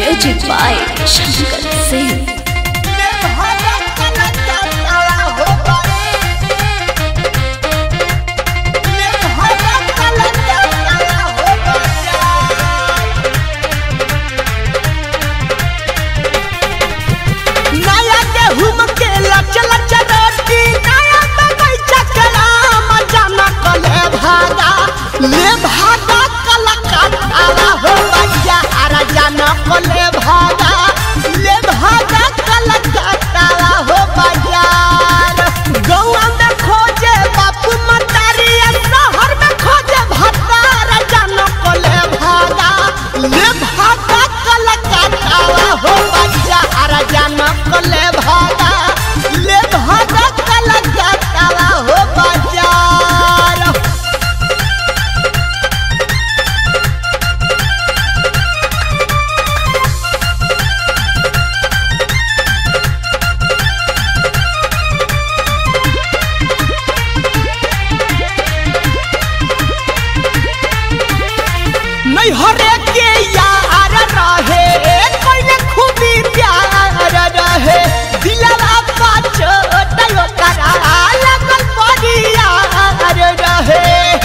Music by Shankar Singh. नया गेहूं के लचल चरोटी नया बगैचा के राम जाना कले भागा ले भागा कलकत्ता हो बजा अरे जाना कले भागा ले भागा कलकत्ता हो बाजार गौआ में खोजे बापू मतारी शहर में खोजे भतार जाना कले भागा ले भागा कलकत्ता हो बजा अरे जाना कले भागा ले भागा कलकत्ता हो बाजार नहीं हरे के यार रहे कोई खूबी प्यार रहे दिलवा पाछो तयो करा लगल बड़ी यार रहे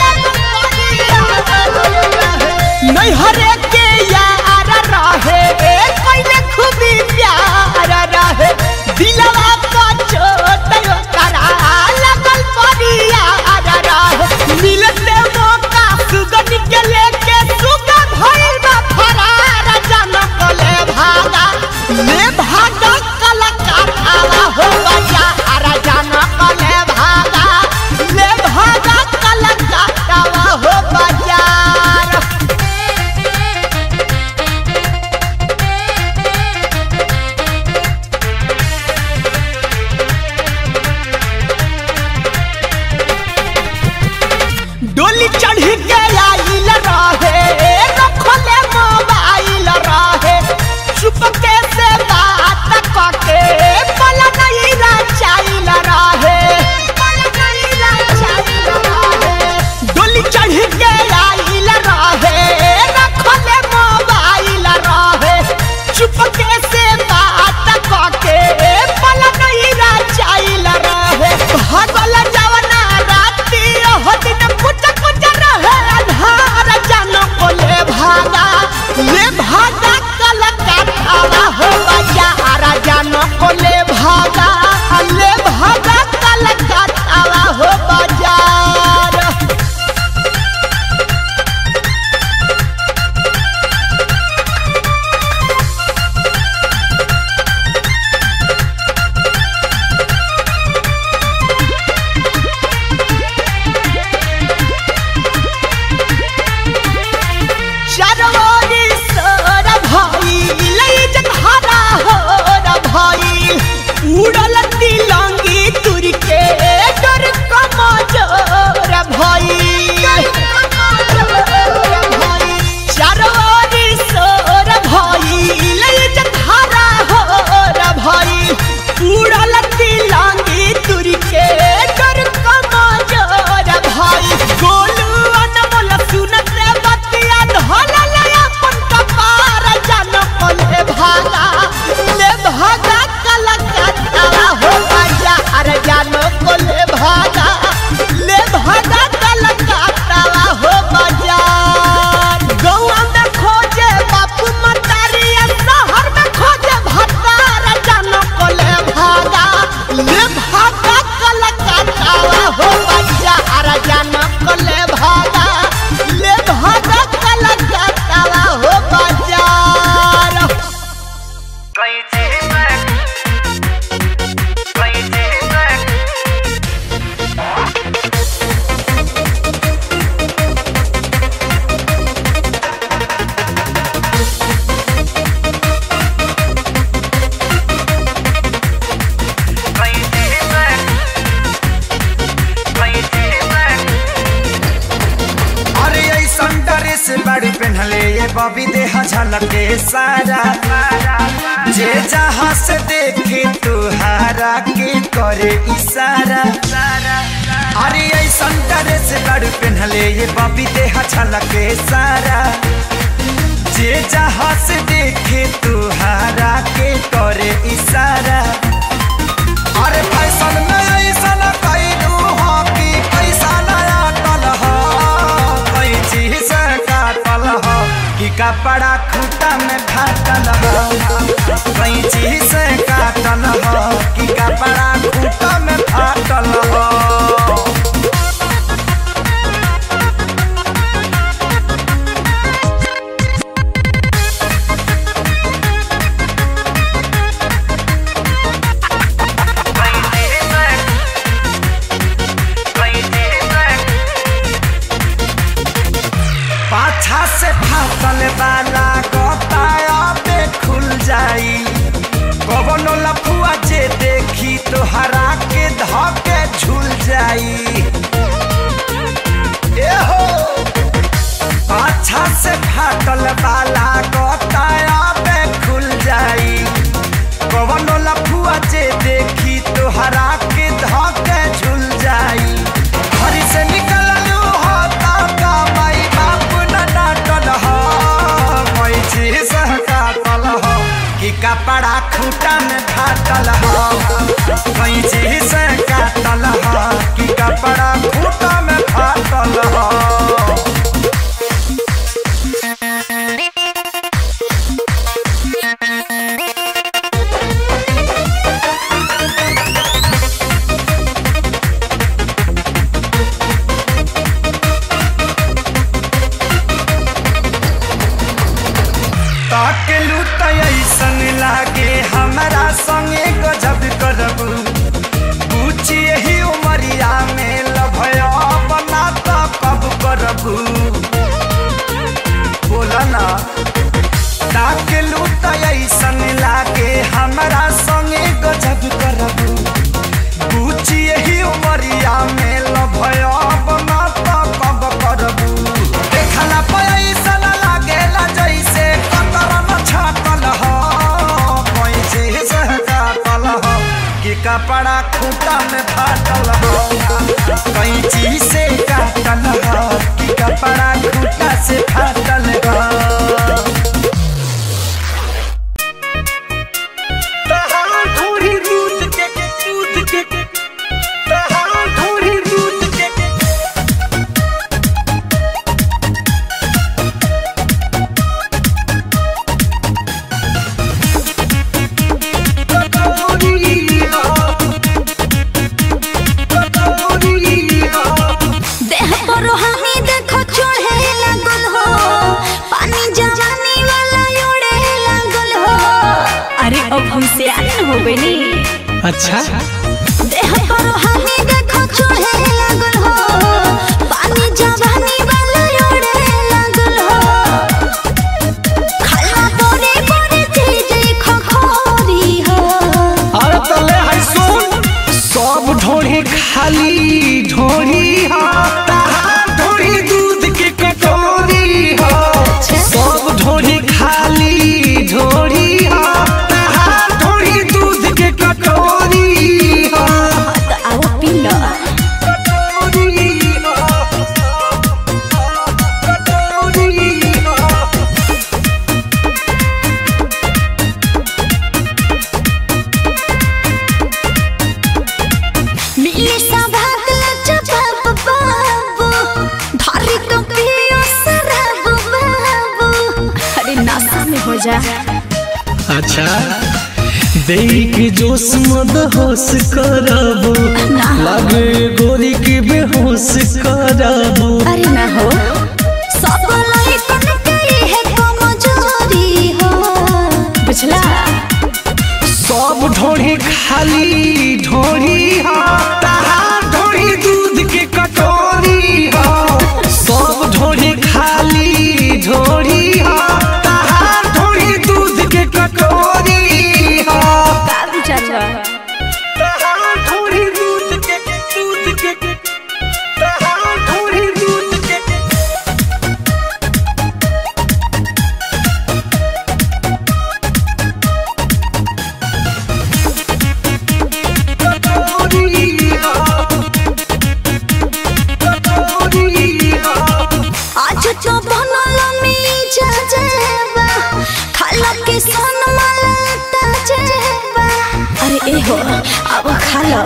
नहीं हरे के यार रहे कोई खूबी प्यार रहे दिलवा पाछो तयो करा लगल बड़ी यार रहे मिलते मौका सुगन के लेके सुगा भइल बा फरार जनक ले भागा ले भागा कलकत्ता हो बजा अरे जनक ले भागा ले भागा कलकत्ता हो बाजार डोली चढ़ी के आइल रहे रखले मोबाइल रहे चुपके से बात कके पल नहीं रचाइल रहे पल नहीं रचाइल रहे डोली चढ़ी के आइल रहे रखले मोबाइल रहे चुपके से बात कके पल नहीं रचाइल रहे भगल जवना राती हो दिन कुछ कुछ रहे आधार जानो को ले भागा ले भागा कलकत्ता हो बजा आरा जानो को ले भागा ले भागा कलकत्ता हो बाजार चरवारी सर भाई लई जघारा हो र भाई उड़ल तिलंगी तुर के डर कमजोर भाई चरवारी सर भाई लई जघारा हो र भाई उड़ल तिलंगी तुर के डर कमजोर भाई गोलू अनमोल सुनत रे बतिया धल ले अपन कपार जन ले भागा ले भागा कलकत्ता हो बजा अरे जानो को ले भागा ले भागा कलकत्ता हो बाजार गौआ में खोजे बापू मतारी शहर में खोजे भतार जानो को ले भागा ले भागा कलकत्ता हो बजा अरे जानो को ले भागा ले भागा कलकत्ता हो बाजार कैसे मैं कैसे मैं कैसे मैं कैसे मैं अरे ऐसन ड्रेस बड़ी पहनले ये बबी देह झलके सारा जे जहाँ से देखे तुहारा के करे इशारा अरे ऐसन ड्रेस बड़ी पहनले ये बबी देह झलके सारा जे जहाँ से देखे तुहारा के करे इशारा अरे फैशन में ऐसा न कैलू हो कि पैसा नया टल हो कोई चीज से काटल हो कि कपड़ा खूटा में फाटल हो कोई चीज से काटल हो कि कपड़ा खूटा में फाटल हो पाछा से फाटल वाला गताया पे खुल जाई कवनो लफुआ जे देखी तो हरा के धके झूल जाई ए हो पाछा से फाटल वाला गताया पे खुल जाई कवनो लफुआ जे देखी तो हरा के धके झूल जाई घर से निकललू हो का माई बाप न डांटल हो कोई चीज काटल हो कि कपड़ा खूटा में फाटल हो कोई चीज काटल हो कि कपड़ा खूटा में फाटल हो ताकेलू त ऐसन लागे हमरा संगे गजब करबू पूछी यही उमरिया में लभया बना त कब करबू बोला ना ताकेलू त ऐसन लागे हमरा संगे गजब करबू पूछी यही उमरिया में लभया बना त कब करबू देखला पैसा लागेला जैसे कतरन छाटल हो कोई चीज काटल हो कि कपड़ा खूटा में फाटल हो कोई चीज से काटल हो कि कपड़ा खूटा से फाटल हो तहां थोड़ी दूध के दूध के तहां थोड़ी दूध के देह पर रोहानी देखो चढ़े लागल हो पानी जवानी वाला उड़े लागल हो अरे अब हम से आन हो गए नी अच्छा देह पर रोहानी देखो चढ़े लागल हो पानी जवानी वाला उड़े लागल हो खाला तोरे बड़े चीज खखोरी हो अरे तले है सुन सब ढोरी खाली ढोरी हा तहार ढोरी दूध के कटोरी हा सब ढोरी खाली ढोरी हा तहार ढोरी दूध के कटोरी हा तो आओ पी लो कटोरी हा कटोरी हा मिली सभात लचबाब बाबू धारी तो पियो शराब बाबू अरे नशा में हो जा अच्छा देख जोश मद होश करबो ना। लगे गोरी के बेहोश करबो अरे ना हो सब लइकन के है कमजोरी हो बुझला सब ढोरी खाली ढोरी हा तहार ढोरी दूध के कटोरी हा सब ढोरी खाली ढोरी हा तहार ढोरी दूध के कटोरी हा का विचार बा तहार ढोरी दूध के दूध के तहार ढोरी दूध के कटोरी मन मलता जेबा अरे ए हो अब खा लो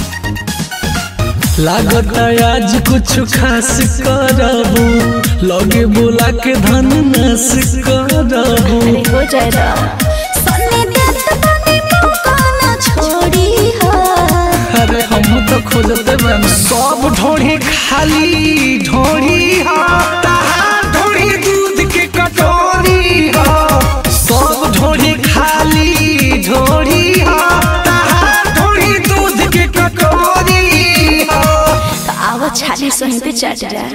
लागत आज कुछ खास करबू लगे बोला के धन नस करबू अरे हो जाएगा सन्नी देत बनी मौका ना छोड़ी हो अरे हम तो खोजते बन सब ढोढ़ी खाली ढोढ़ी हा तहार ढोढ़ी दूध के कटोरी हा सब ढोढ़ी खाली ढोढ़ी हा तहार ढोढ़ी दूध के कटोरी हा तो आओ छाली सोही पे चढ़ जा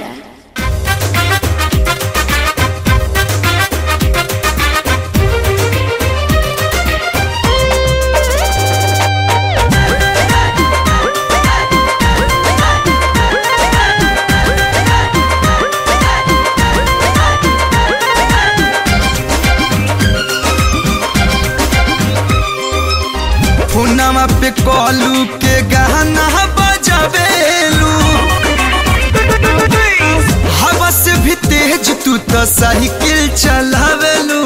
फोनमा पे कॉलू के गाना बजावेलू हवा से भी तेज तू तो साइकिल चलावेलू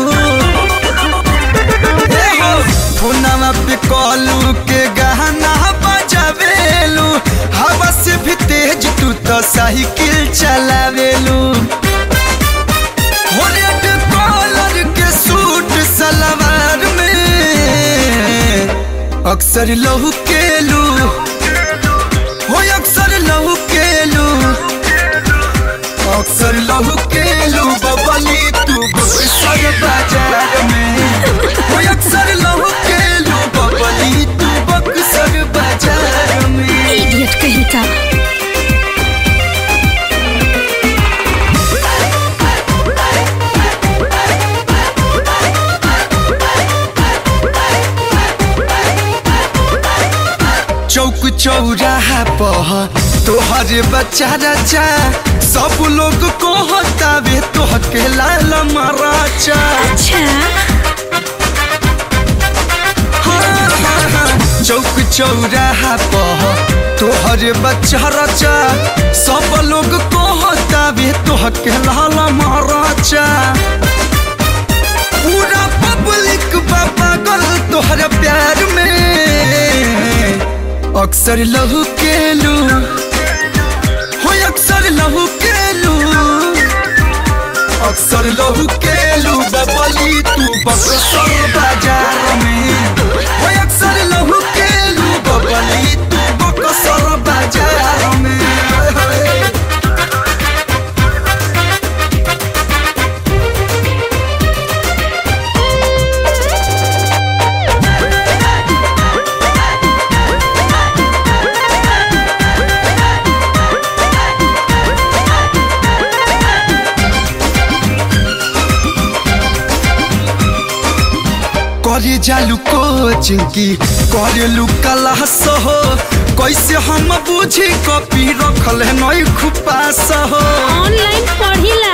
ए हो, फोनमा पे कॉलू के गाना बजावेलू हवा से भी तेज तू तो साइकिल चलावेलू हो रेड कॉलर के सूट सलवार में अक्सर लहू केलू हो अक्सर लहू केलू अक्सर लहू केलू बबली तू बक्सर बाजार में हो अक्सर लहू केलू बबली तू बक्सर बाजार में इडियट कहीं का चौक चौराहा पह तोहर बच्चा रचा सब लोग को हतावे तोह के लाल मराचा अच्छा चौक चौराहा पह तोहर बच्चा रचा सब लोग को हतावे तोह के लाल मराचा पूरा पब्लिक पागल तोहर प्यार में अक्सर लहू केलू हो अक्सर लहू केलू अक्सर लहू केलू बबली तू बक्सर बाजार में हो अक्सर लहू केलू बबली तू बक्सर बाजार में करे जालू कोचिंग की करेलू क्लास हो कैसे हम बुझी कॉपी रखल है नई खुपास हो ऑनलाइन पढ़िला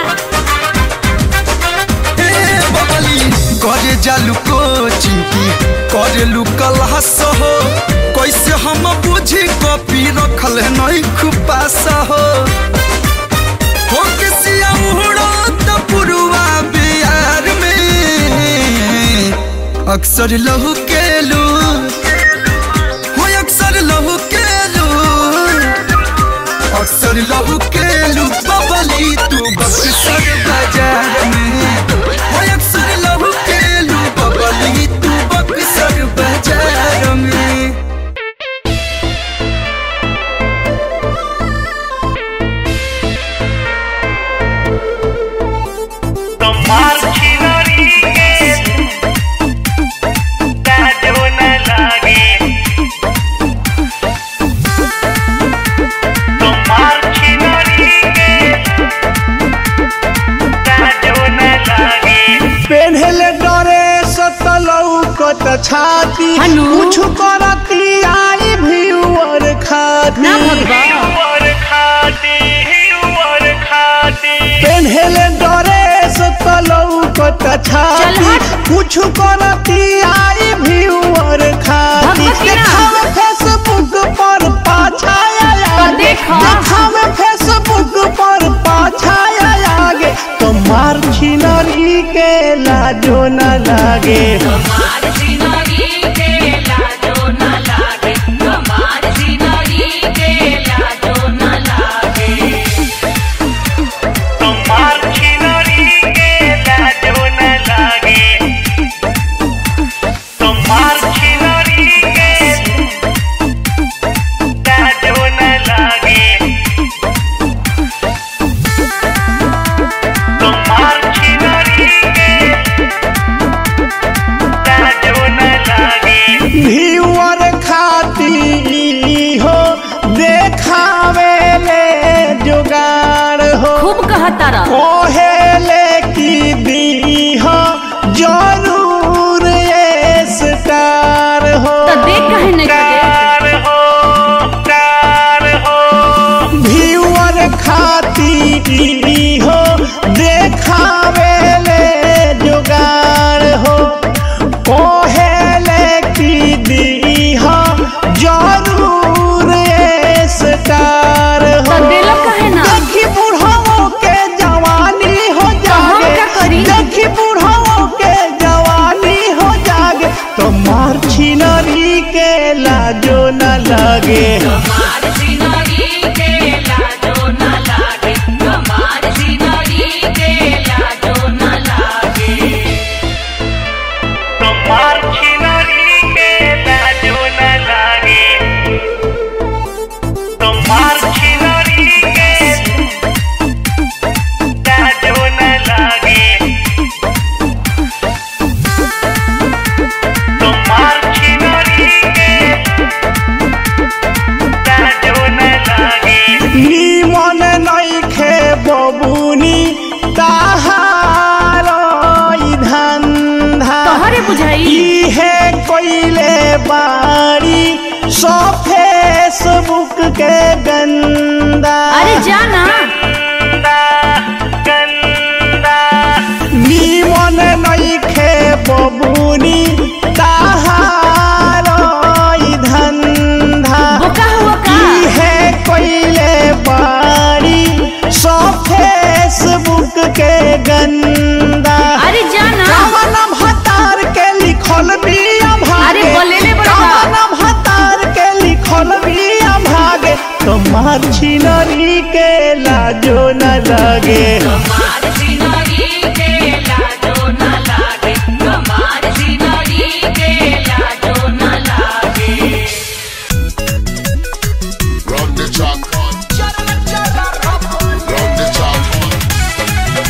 ए बबली करे जालू कोचिंग की करेलू क्लास हो कैसे हम बुझी कॉपी रखल है नई खुपास हो हो किसिया उड़ो त पुरुआ बिहार में अक्सर लहू केलू हो अक्सर लहू केलू अक्सर लहू केलू बबली तू बक्सर बाजार में हो अक्सर लहू केलू बबली तू बक्सर बाजार में कमाल खिलाड़ी के ताजो न लागे कमाल खिलाड़ी के ताजो न लागे पेन्हले डरे सतलऊ कत छाती हनु। कुछ करती आई भीवर खाती और खाती और खाती पेन्हले डरे सतलऊ कत छाती हट। कुछ करती आई भीवर खाती भगवती ना। देखावे फेसबुक पर पाछाया आगे देखा। देखावे फेसबुक पर पाछाया आगे तो मार छिनरी के लाजो न लागे लागे तुम्हार छिनरी के लाजो न लागे तुम्हार छिनरी के लाजो न लागे तुम्हार छिनरी के लाजो न लागे भीवर खाती हो देखावे ले जुगाड़ हो खूब कहता रह कोहेले की दी हो जरूर ये स्टार हो तो देख कहे नहीं लगे तार हो तार हो भीवर खाती हो देखावे ले जुगाड़ हो कोहेले की दी हो जरूर ये स्टार तो हो दिलो कहे ना देखी बुढ़ाओ के जवानी हो हम जागे क्या करी? देखी बुढ़ाओ के जवानी हो जागे तो मार छिनरी के लाजो न लगे तुम्हार छिनरी के लाजो न लागे तुम्हार छिनरी के लाजो न लागे तुम्हार छिनरी के लाजो न लागे नीमन नइखे बबुनी ताहार ई धंधा तोहरे बुझाई इहे कोइले बाड़ी सो फेसबुक के गंदा अरे जाना गंदा गंदा निमन नइखे बबुनी ताहार ई धंधा बोका हुआ का इहे कोइले बाड़ी सो फेसबुक के गंदा अरे जाना कामनम हतार के लिखल बिया भागे अरे बोलेले बड़का। कामनम हतार के लिखल बिया भागे तुम्हार छिनरी के लाजो न लगे Run the track. Run the track.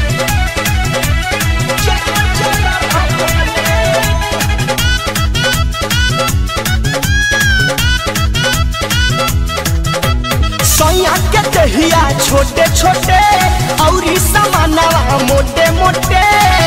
सैया के दहिया छोटे छोटे और समानवा मोटे मोटे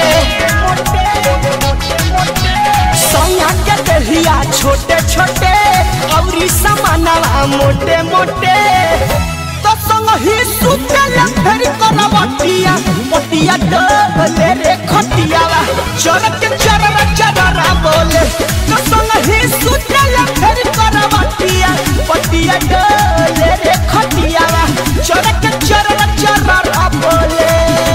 सैया के दहिया छोटे छोटे और समानवा मोटे मोटे तो संग ही सुतल फेर करवटिया पटिया डबले रे खटियावा चरक चरर चररा बोले तो संग ही सुतल फेर करवटिया पटिया डबले रे खटियावा चरक चरर चररा बोले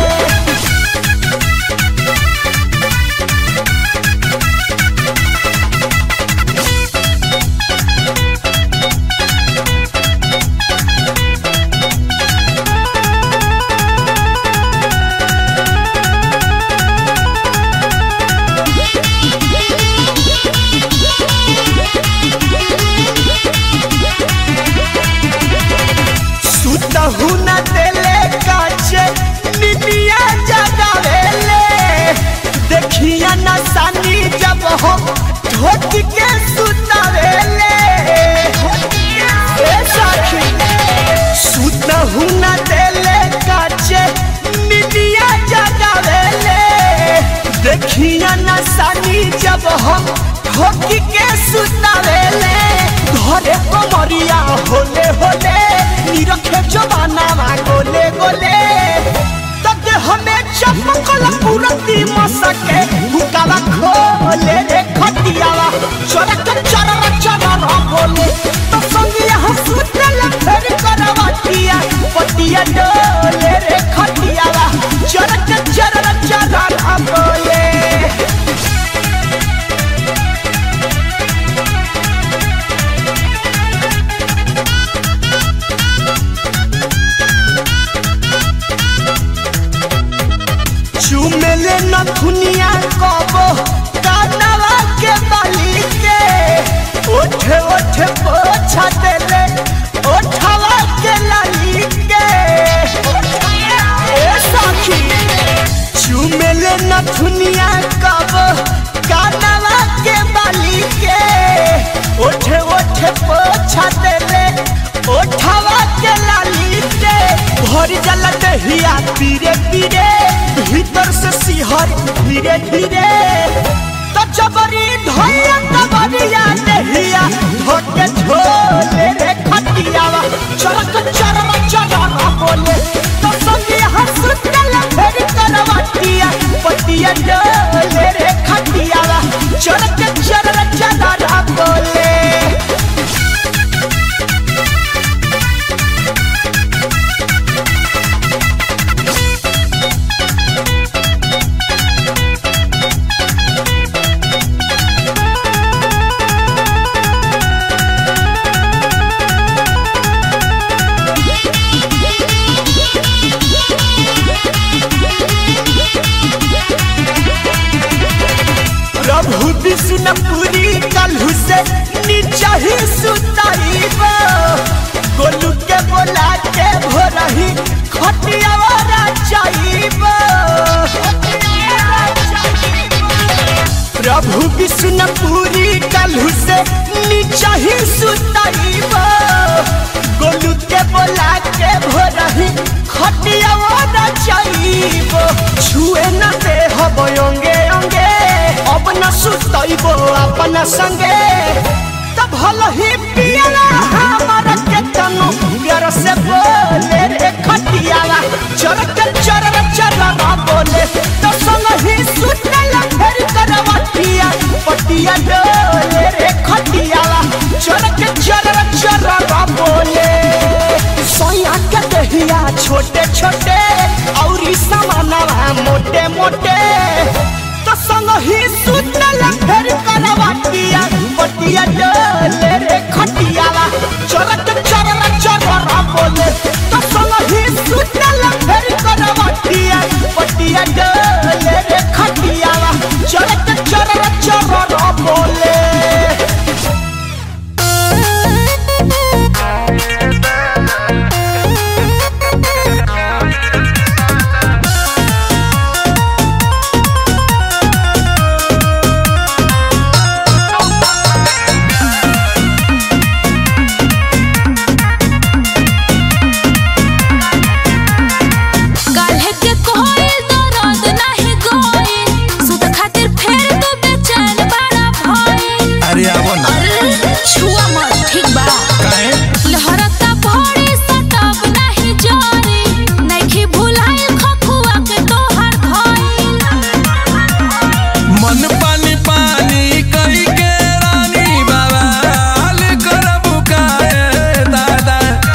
सुतहु न देले काचे निदिया जगावेले देखिया न सानी जब हम ढोक के सुतावेले ए साखी सुतहु न देले काचे निदिया जगावेले देखिया न सानी जब हम ढोक के सुतावेले घरे कमरिया होले होले निरखे जवाना गोले गोले तब हमें चमकल पूरती मसके हुकाला खोले रे खटियावा चरक चरर चरर बोले तो संगिया हंसुतल फेर करवटिया पटिया डोले रे खटियावा चरक चरर चरर बोले पीरे पीरे भीतर से सिहर धीरे धीरे तो जबरी धोया तबरिया नहिया धोके झोले रे खटियावा चरक चरम चरम बोले तो संगे हंसतल फेर करवटिया पटिया डोले रे खटियावा चरक चरम चरम बोले प्रभु विष्णुपुरी कलहु से नीचा ही सुताइब गोलू के बोला के भोरही खटियावारा चाइब प्रभु विष्णुपुरी कलहु से नीचा ही सुताइब गोलू के बोला के भोरही खटियावारा चाइब छुए न दे हब अंगे अंगे अब न सुतइबो अपन संगे तब भल ही पियला हमर के तनु प्यार से बोले रे खटियाला चरक चरर चरर बोले तो संग ही सुतल फेर करवटिया पटिया डोले रे खटियाला चरक चरर चरर बोले सोया के दहिया छोटे छोटे औरी समानवा मोटे मोटे तो संग ही सुतल फेर करवटिया पटिया डोले रे खटियाला चरक चरर चरर बोले तो संग ही सुतल फेर करवटिया पटिया डोले रे खटियाला चरक चरर चरर बोले काल्हे के कोई दर्द नाही गोई सुत खातिर फेर तू बेचैन बड़ा भई अरे आवो ना अरे छुआ मत ठीक बा काहे लहरता भोरी सटब नाही जोरी नइखी भुलाई खखुआ के तोहर धइल मन पानी पानी कई के रानी बाबा हाल करबु काहे दादा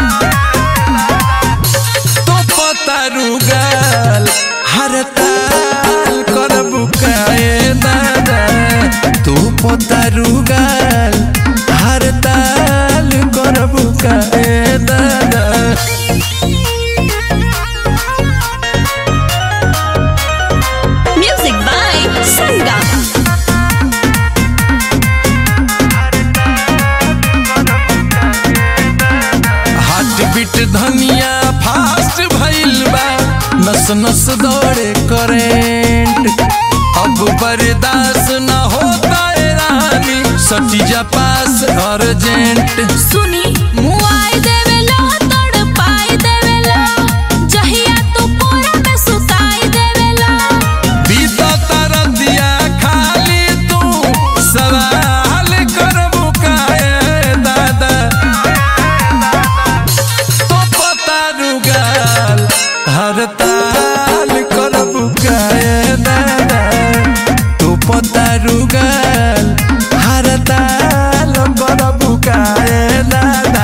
तो पता रुगल हर ताल करबु काहे दादा तू पता रुगल हर ताल करबु काहे दादा music by Sangam heart beat धनिया फास्ट भइल बा नस नस दौड़े करेंट अब बर्दाश्त न होता है रानी सटीजा पास अर्जेंट सुनी मुआई देवेलो तड़पाई देवेलो जहिया तू पूरा में सुताई देवेलो बीता तारा दिया खाली तू सवाल करबू काहे दादा तो पता रुगाल हर ताल करबू काहे दादा तो पता रुगाल हर ताल करबू काहे दादा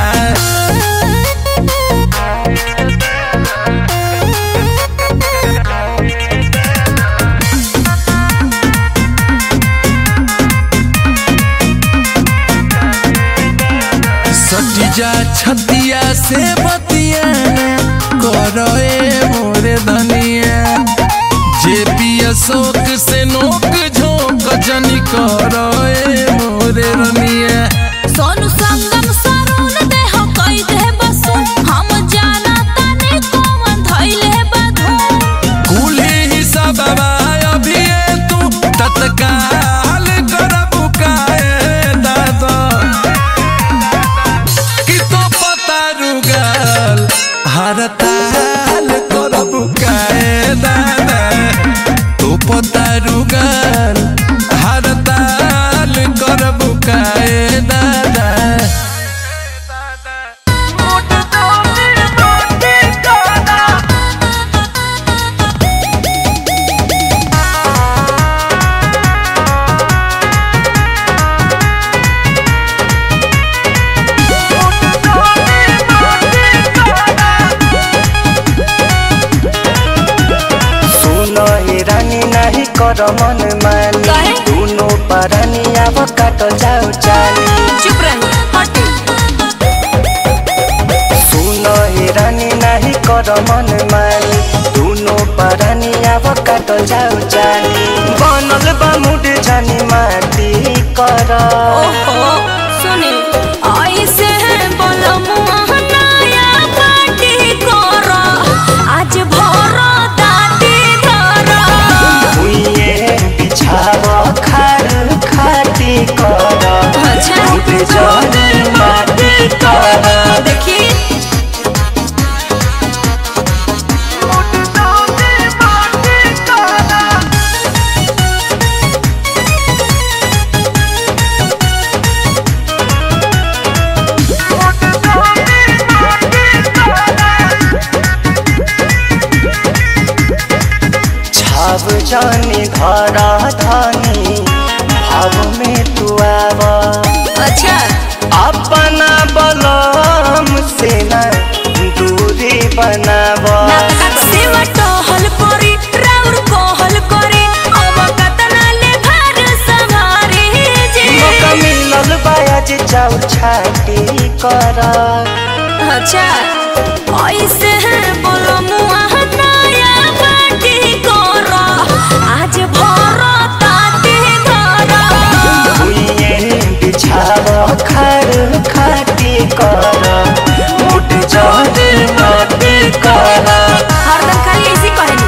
सटिजा छतिया से बतिया करो ए मोरे धनिया जे पिया शोक से नोक झोंक जनी करो ए मोरे रनिया सोनू संगम सरून दे हो कई दे बसु हम जाना तने कौन धइले बधू कुली हिसाब अभी तू तत्काल करबू काहे दादा कि तो पता रुगल हर ताल करबू काहे कर मन मानी काहे? दुनो परनी अब काट जाओ जानी चुप रही हटे सुन हे रानी नाही कर मन मानी दुनो परनी अब काट जाओ जानी बनल बा मुड जानी माटी कर ओहो सुनी ऐसे बोलो मुआ नया पार्टी करो आज भर दाती धरो भुइए बिछाव खार खाटी कर अच्छा मुड जानी माटी कर देखी छाव जानी घर धनी भाव में तू आव अच्छा अपना बलम से न दूरी बनाव सेवा टहल करी राउर कहल करी अब कतना ले घर संभारे जे मौका मिलल बाज चाउ छाटी कर अच्छा ऐसे बोलो मुआ नया पार्टी करो आज भर ताते धरो भुइए बिछाव खार खाटी कर मुट जानी माटी कर हरदम खाली ऐसे कहनी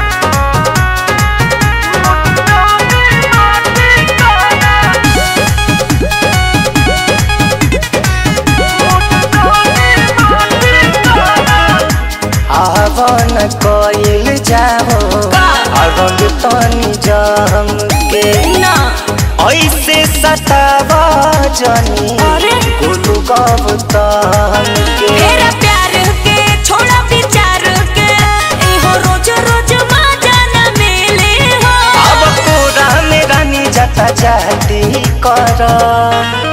आवन कइल जाओ का? रंग तनी जम के ना ऐसे सतावा जनी अरे गोलू गौतम के मेरा प्यार के छोड़ा विचार के एहो रोज रोज मजा न मिले हो अब पूरा में रानी जता जाती कर